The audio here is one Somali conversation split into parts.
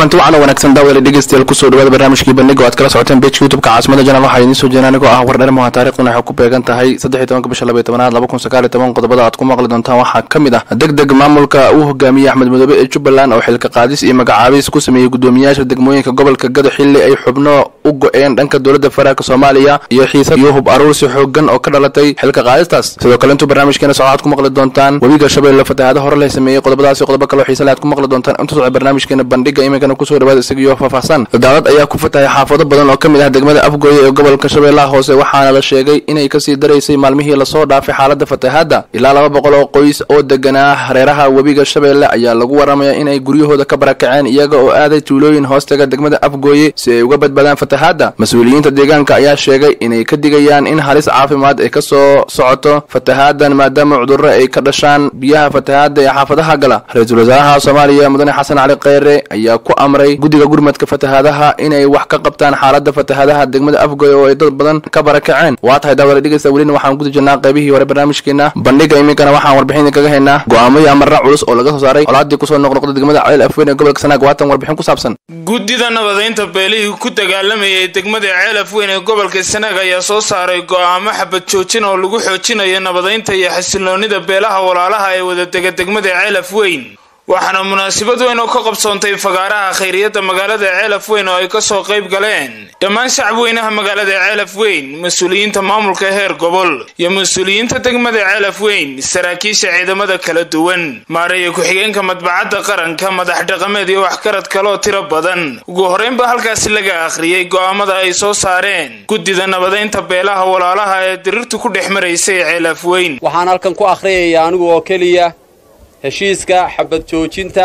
kulanti wacan oo wanaagsan daawadayaal dhegeystayaal kusoo dhawaada barnaamijkii bandhiga oo aad kala socoteen bejka youtubeka caasimada janal waxaa idiin soo jeedin anigoo ah wardhermaha taariikhduna waxay ku beegan tahay saddex iyo tobanka bisha labaiyo tobanaad laba kun sagaal iyo toban qodobada aad ku maqli doontaan waxaa ka mid ah deg deg maamulka uu hogaamiyey axmed madoobe ee jubbaland oo xilka qaadis iyo magacaabis ku sameeyey guddoomiyaasha degmooyinka gobolka gado xilli ay xubno u go-een dhanka dowladda federaalk soomaaliya iyo xiisad iyo hub aruursi xoogan oo ka dhalatay xilka qaadistaas sidoo kale intuu barnaamijkeena socod aad ku maqli doontaan webiga shabeelle fatahaada hore leh sameeyey qodobadaasi qodobo kaleo xiise le aad ku maqli doontaan intuu socod barnaamijkeena bandhiga iminkana kusoo dhawaada isagiyo faahfaahsan daalad ayaa ku fatahay xaafado badan oo ka mid ah degmada afgooye ee gobolka shabeellaha hoose waxaana la sheegay inay kasii daraysay maalmihii lasoo dhaafay xaalada fatahaadda ilaa laba boqol oo qoys oo deganaa hareeraha webiga shabeelle ayaa lagu waramaya inay guryahooda ka barakaceen iyaga oo aaday tuulooyin hoostaga degmada afgooye si ay uga badbaadaan fatahaadda mas-uuliyiinta deegaanka ayaa sheegay inay ka digayaan in halis caafimaad ay ka soo socoto fatahaadan maadaama cudurro ay ka dhashaan biyaha fatahaadda ee xaafadaha gala ra-iisul wasaaraha soomaaliya mudane xasan cali kheyre ayaa ku amray guddiga gurmadka fatahaadaha inay wax ka qabtaan xaalada fatahaadaha degmada afgoy oo ay dad badan ka barakaceen waa tahay daawada dhegeysta welina waxaan guda jirnaa qaybihii hore barnaamijkeena bandhiga iminkana waxaan warbixin idinkaga haynaa go-aamo iyo amarra culus oo laga soo saaray colaadii kusoo noqnoqda degmada ceel afweyn ee gobolka sanaag waatan warbixin ku saabsan guddida nabadaynta beelihii ku dagaalamayay degmada ceel afweyn ee gobolka sanaag ayaa soo saaray go-aamo xabad joojin oo lagu xoojinayo nabadaynta iyo xasiloonida beelaha walaalaha ee wadadega degmada ceel afweyn waxaana munaasabad weyn oo ka qabsoontay fagaaraha khayriyadda magaalada ceelaf weyn oo ay kasoo qayb galeen dhammaan shacab weynaha magaalada ceelaf weyn mas-uuliyiinta maamulka heer gobol iyo mas-uuliyiinta degmada ceelaf weyn saraakiisha ciidamada kala duwan maaraya ku-xigeenka madbacadda qaranka madax dhaqameed iyo waxgarad kaloo tiro badan ugu horreynba halkaasi laga akhriyey go'aamada ay soo saareen guddida nabadaynta beelaha walaalaha ee dirirtu ku dhex maraysay ceelaf weyn waxaan halkan ku akhriyaya anigu oo keliya heshiiska xabad joojinta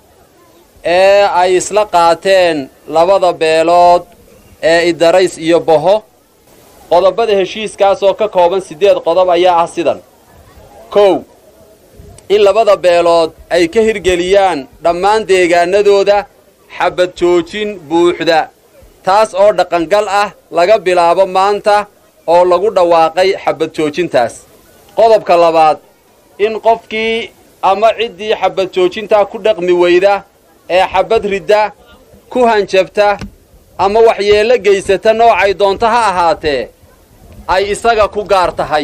ee ay isla qaateen labada beelood ee idarays iyo boho qodobada heshiiskaas oo ka kooban siddeed qodob ayaa ah sidan kow in labada beelood ay ka hirgeliyaan dhammaan deegaanadooda xabad joojin buuxda taas oo dhaqangal ah laga bilaabo maanta oo lagu dhawaaqay xabad joojintaas qodobka labaad in qofkii ama ciddii xabad joojintaa ku dhaqmi weyda ee xabad ridda ku hanjabta ama waxyeello geysata noocay doonto ha ahaatee ay isaga ku gaar tahay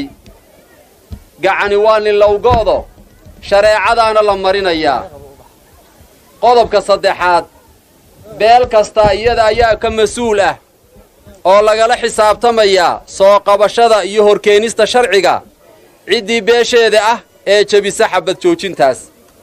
gacani waa nilowgoodo shareecadaana la marinayaa qodobka saddexaad beel kasta iyada ayaa ka mas-uul ah oo lagala xisaabtamayaa soo qabashada iyo horkeenista sharciga ciddii beesheeda ah ee jebisa xabad joojintaas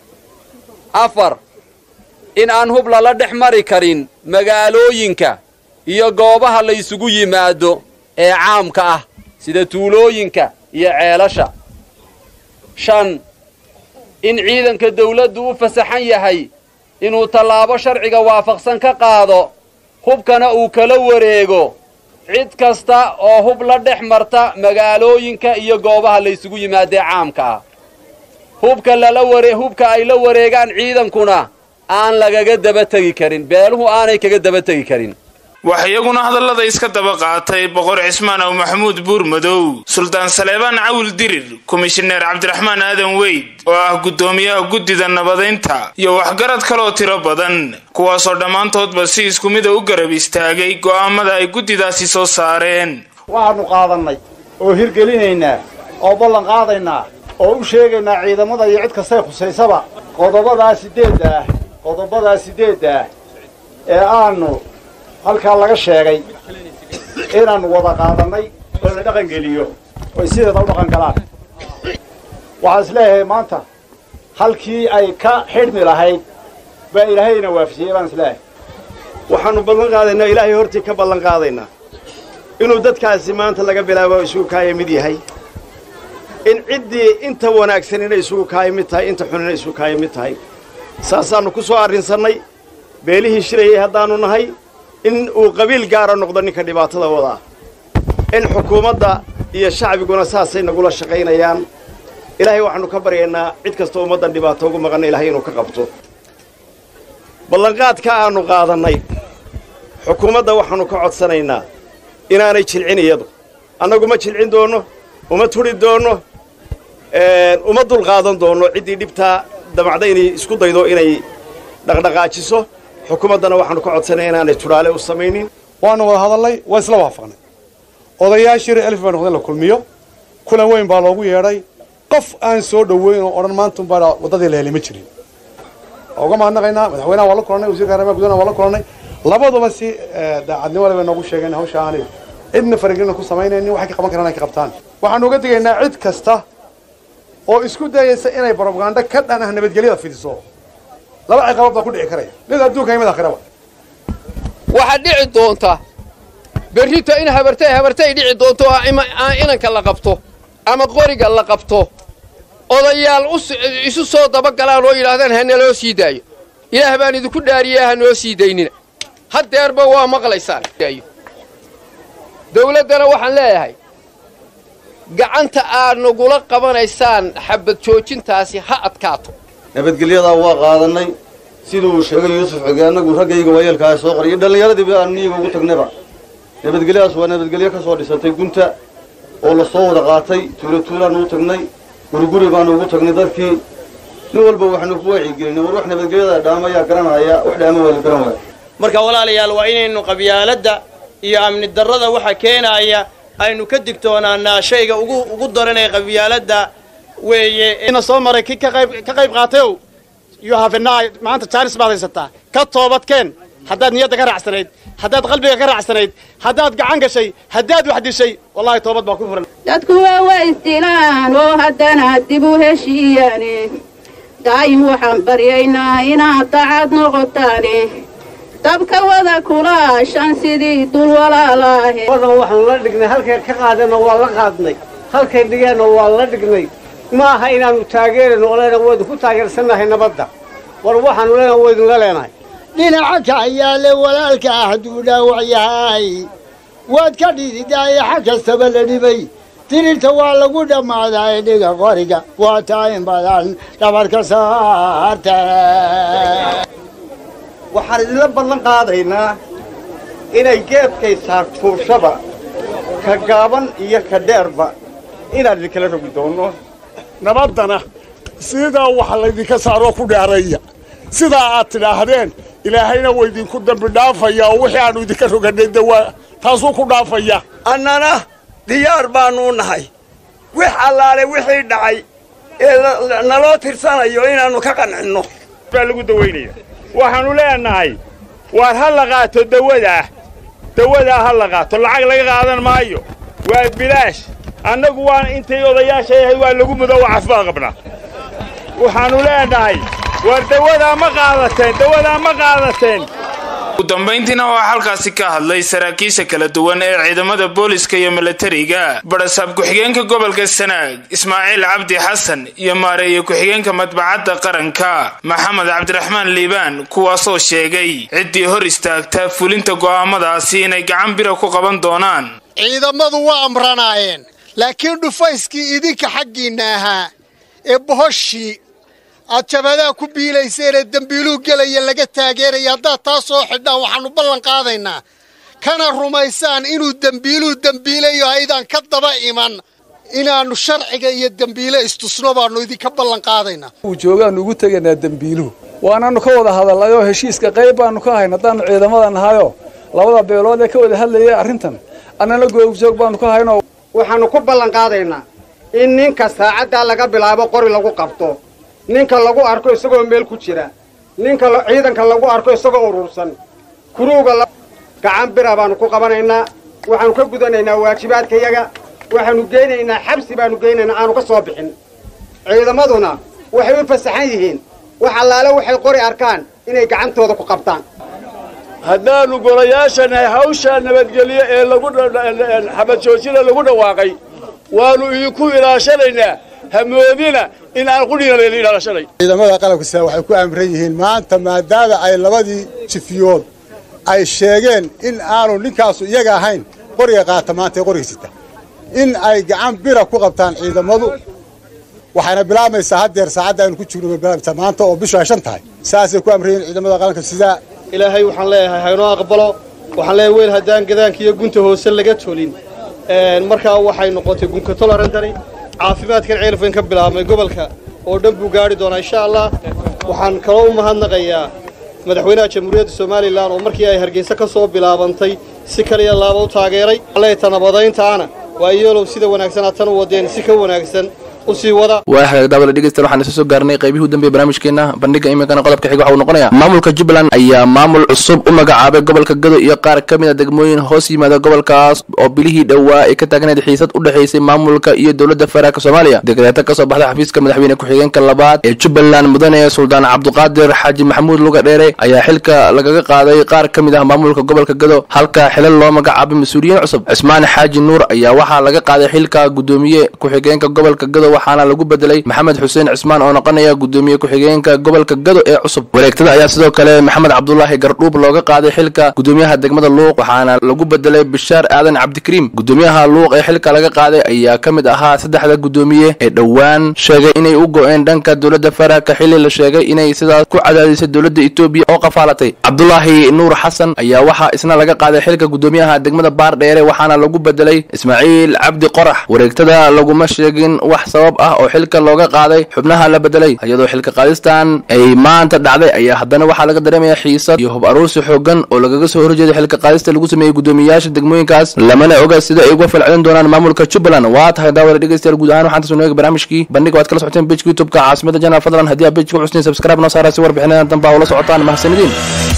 afar in aan hub lala dhex mari karin magaalooyinka iyo goobaha la ysugu yimaado ee caamka ah sida tuulooyinka iyo ceelasha shan in ciidanka dawladdu u fasaxan yahay inuu tallaabo sharciga waafaqsan ka qaado hubkana uu kala wareego cid kasta oo hub la dhex marta magaalooyinka iyo goobaha la ysugu yimaadee caamka ah hubka lala ware hubka ay la wareegaan ciidankuna aan lagaga daba tegi karin beeluhu aanay kaga daba tegi karin wax iyaguna hadallada iska daba qaatay boqor cismaan ow maxamuud buur madow suldaan saleebaan cawil dirir komishineer cabdiraxmaan aadan weyd oo ah guddoomiyaha guddida nabadaynta iyo waxgarad kaloo tiro badan kuwaasoo dhammaantoodba si isku mida u garab istaagay go'aamada ay guddidaasi soo saareen waxaannu qaadannay oo hirgelinaynaa oo ballan qaadaynaa oo u sheegaynaa ciidamada iyo cid kastay khusaysaba qodobadaa siddeedda ah qodobadaa siddeedda ah ee aanu halkaa laga sheegay inaannu wada qaadannay oo la dhaqan geliyo oy sideeda u dhaqan galaan waxaan is leeyahay maanta halkii ay ka xidhmi lahayd baa ilaahayna waafajiyey baan is leeyahay waxaannu ballan qaadaynaa ilaahay hortii ka ballan qaadaynaa inuu dadkaasi maanta laga bilaabo isugu kaaya mid yahay in ciddii inta wanaagsan inay isugu kaaya mid tahay inta xun inay isugu kaaya mid tahay saasaannu ku soo arrinsannay beelihii shilayay haddaannu nahay in uu qabiil gaara noqdo ninka dhibaatada wadaa in xukuumadda iyo shacbiguna saasay nagula shaqaynayaan ilaahay waxaannu ka baryaynaa cid kastoo ummaddan dhibaato ugu maqanna ilahay inuu ka qabto ballanqaadka aannu qaadannay xukuumadda waxaannu ka codsanaynaa inaanay jilcin iyadu annagu ma jilcin doonno uma tudhi doonno uma dulqaadan doonno ciddii dhibtaa damacda inay isku daydo inay dhaqdhaqaajiso xukuumaddana waxaanu ka codsanay inaanay tudhaale u samaynin waanu wada hadalnay waa isla waafaqnay odayaashii reer elf baa noqday in la kulmiyo kulan weyn baa loogu yeedhay qof aan soo dhoweyn oo odhan maantunbaa waddadii la helay ma jirin waa uga mahadnaqaynaa madaxweynaha waa la kulannay wasiirka arrimaha gudaha waa la kulannay labaduba si daacadnimo le bay noogu sheegeen hawsha aanay cidna faragelina ku samaynaynin waxay ka qaban karaan ay ka qabtaan waxaanu uga digaynaa cid kasta oo isku dayaysa inay brobaganda ka dhan ah nabadgelyada fidiso laba ciqabood baa ku dhici karaya mid adduunka iyo mid aakhiraba waxaa dhici doonta berrito in habartay habartay dhici doonto oo inanka la qabto ama qoriga la qabto odayaal isu soo dabagalaan oo yidhaahdaan ha naloo sii daayo ilaah baan idinku dhaariyaa ha noo sii daynina haddeerba waa maqlaysaan dawladdana waxaan leeyahay gacanta aad nagula qabanaysaan xabad joojintaasi ha adkaato nabadgelyadaa waa qaadannay siduu uu sheegay yuusuf xige annagu raggayga waayeelkaa soo qoriyay dhallinyaradiiba aanu niyiga ugu tagnayba nabadgelyadaas waa nabadgelyo ka soo dhisantay gunta oo la soo wada qaatay tuulo tuulaanu u tagnay guriguri baanu ugu tagnay dadkii nin walba waxaanu ku wacyigelinay war wax nabadgelyada dhaamayaa garanaya wax dhaama waa la garan waaya marka walaalayaal waa inaynu qabyaaladda iyo amni darrada waxa keenaaya aynu ka digtoonaanaa shayga ugu ugu daran ee qabyaaladda weeye ina soo maray ki ka qayb ka qayb qaatayow you have a night maanta jaanis baad haysataa ka toobadkeen haddaad niyadda ka raacsanayd haddaad qalbiga ka raacsanayd haddaad gacan gashay haddaad wax dishay wallahi toobad baa ku furan dadku waa waa isdilaan oo haddana dib u heshiiyaane daa'im waxaan baryaynaa inaad dacad noqotaane dabka wada kulaashan sidii dul walaalaahe wadan waxaanu la dhignay halkay ka qaadeenna waa la qaadnay halkay dhigeenna waa la dhignay ma aha inaannu taageerayno oo leenahay waa idinku taageersannahay nabadda war waxaanu leenahay waa idinla leenahay dhinaca kaxyaale walaalka ah hadduu dhaawac yahay waad ka dhididaaye xag kastaba la dhibay dirirta waa lagu dhammaadaa dhiga qoriga waa taa in badan dhabarka saarta waxaan idinla ballan qaadaynaa inay geedkay saartuushaba ka gaaban iyo ka dheerba inaan idinkala rogi doonno nabaddana sidaa waxa laydinka saaroo ku dheeraya sidaa aad tidhaahdeen ilaahayna waa idinku dambi dhaafaya oo wixii aannu idinka rogannay de waa taasuu ku dhaafaya annana diyaar baannu nahay wix allaale wixii dhacay ee naloo tirsanayo inaannu ka qancinno baa lagu dawaynaya waxaannu leenahay waar ha la qaato dawadaa dawadaa ha la qaato lacag laga qaadan maayo waa bilaash annagu waan intay odayaasha yahay waa lagu mudo oo cafbaa qabnaa waxaannu leenahay waar dawadaa ma qaadateen dawadaa ma qaadateen ugu dambayntiina waxaa halkaasi ka hadlay saraakiisha kala duwan ee ciidamada booliska iyo milatariga barasaab ku-xigeenka gobolka sanaag ismaaciil cabdi xasan iyo maareeye ku-xigeenka madbacadda qaranka maxamed cabdiraxmaan liibaan kuwaasoo sheegay ciddii hor istaagta fulinta go'aamadaasi inay gacan bira ku qaban doonaan ciidamadu waa amranaayeen laakiin dhufayskii idinka xaggiinna ahaa ee bohoshii aad jabadaha ku biilayseenee dembiiluu gelaya laga taageeraya haddaad taa soo xidhaan waxaannu ballan qaadaynaa kana rumaysaan inuu dembiiluu dembiilayo haydaan ka daba iman inaannu sharciga iyo dembiile istusno baannu idinka ballan qaadaynaa uu joogaannu ugu tegaynaa dembiiluhu waanaannu ka wada hadalnay oo heshiiska qayb baannu ka hayn haddaannu ciidamada nahayoo labada beelood ee ka wada hadlayay arrintan annana googjoog baannu ka haynoo waxaannu ku ballan qaadaynaa in ninka saacaddaa laga bilaabo qori lagu qabto ninka lagu arko isagoo meel ku jira ninka ciidanka lagu arko isagoo urursan kuruuga gacan bira baannu ku qabanaynaa waxaannu ka gudanaynaa waajibaadkayaga waxaannu geynaynaa xabsi baannu geynaynaa aanu ka soo bixin ciidamaduna waxay u fasaxan yihiin wax allaale waxay qori arkaan inay gacantooda ku qabtaan haddaannu golayaashanahay hawshaa nabadgelyo ee lagu xabad joojina lagu dhawaaqay waannu idinku ilaashanaynaa hamoodina in aan qudhina layla ilaashanay ciidamada qalabka sida waxay ku amran yihiin maanta maadaama ay labadii jifiyood ay sheegeen in aanu ninkaasu iyaga ahayn qoriga qaata maanta ee qoriga sita in ay gacan bira ku qabtaan ciidamadu waxayna bilaabmaysaa haddeer saacadda aynu ku jirno bilaabmaysaa maanta oo bishu ay shan tahay saasay ku amran yihiin ciidamada qaranka sidaa ilaahay waxaan leeyahay haynoo aqbalo waxaan leeyahay weel haddaan gadaanka iyo gunta hoose laga tolin markaa waxay noqotay gunka tolarantani caafimaadkan ceelfayn ka bilaabmay gobolka oo dhan buu gaari doonaa insha allah waxaan kaloo u mahadnaqayaa madaxweynaha jamhuuriyadda somalilan oo markii ay hargeysa ka soo bilaabantay si kaliya laaba u taageeray leeta nabadayntaana waa iyeelow sida wanaagsan aad tan u wadeen si ka wanaagsan u sii wada waa hagaag daawada dhegeystayaal waxaan isa soo gaarnay qaybihii u dambeeyay barnaamijkeena bandhiga iminkana qodobka xiga waxa uu noqonayaa maamulka jubbaland ayaa maamul cusub u magacaabay gobolka gado iyo qaar ka mid a degmooyin hoos yimaada gobolkaas oo bilihii dhowaa ay ka taagneed xiisad u dhexaysay maamulka iyo dowladda federaalk soomaaliya dekreeto kasoo baxday xafiiska madaxweyne ku-xigeenka labaad ee jubbaland mudane suldaan cabduqaadir xaaji maxamuud luga dheere ayaa xilka lagaga qaaday qaar ka mid ah maamulka gobolka gado halka xilal loo magacaabay mas-uuliyiin cusub cismaan xaaji nuur ayaa waxaa laga qaaday xilka gudoomiye ku-xigeenka gobolka gado waxaana lagu bedelay maxamed xuseen cismaan oo noqonaya gudoomiye ku-xigeenka gobolka gado ee cusub wareegtada ayaa sidoo kale maxamed cabdulaahi gardhuub looga qaaday xilka gudoomiyaha degmada luuq waxaana lagu bedelay bishaar aadan cabdikariim gudoomiyaha luuq ee xilka laga qaaday ayaa ka mid ahaa saddexda gudoomiye ee dhowaan sheegay inay u go-een dhanka dowladda federaalka xili la sheegay inay sidaas ku cadaadisay dowladda etoobiya oo qafaalatay cabdulaahi nuur xasan ayaa waxaa isna laga qaaday xilka gudoomiyaha degmada baar dheere waxaana lagu bedelay ismaaciil cabdi qorax wareegtada laguma sheegin wax sabab ah oo xilka looga qaaday xubnaha la bedelay iyadoo xilka qaadistan ay maanta dhacday ayaa haddana waxaa laga dareemaya xiisad iyo hub aruursi xoogan oo lagaga soo horjeeday xilka qaadista lagu sameeyey gudoomiyayaasha degmooyinkaas lamana oga sida ay uga falcelin doonaan maamulka jubbaland waa tahay daawada dhegeystayaal guud ahaan waxaan tasoo barnaamijkii bandhiga waad kala socoteen bejka youtubeka caasimada janaal fadlan haddii aad bejka u cusnayn subscribe noo saara si warbixinadan danba ula socotaan mahadsanidin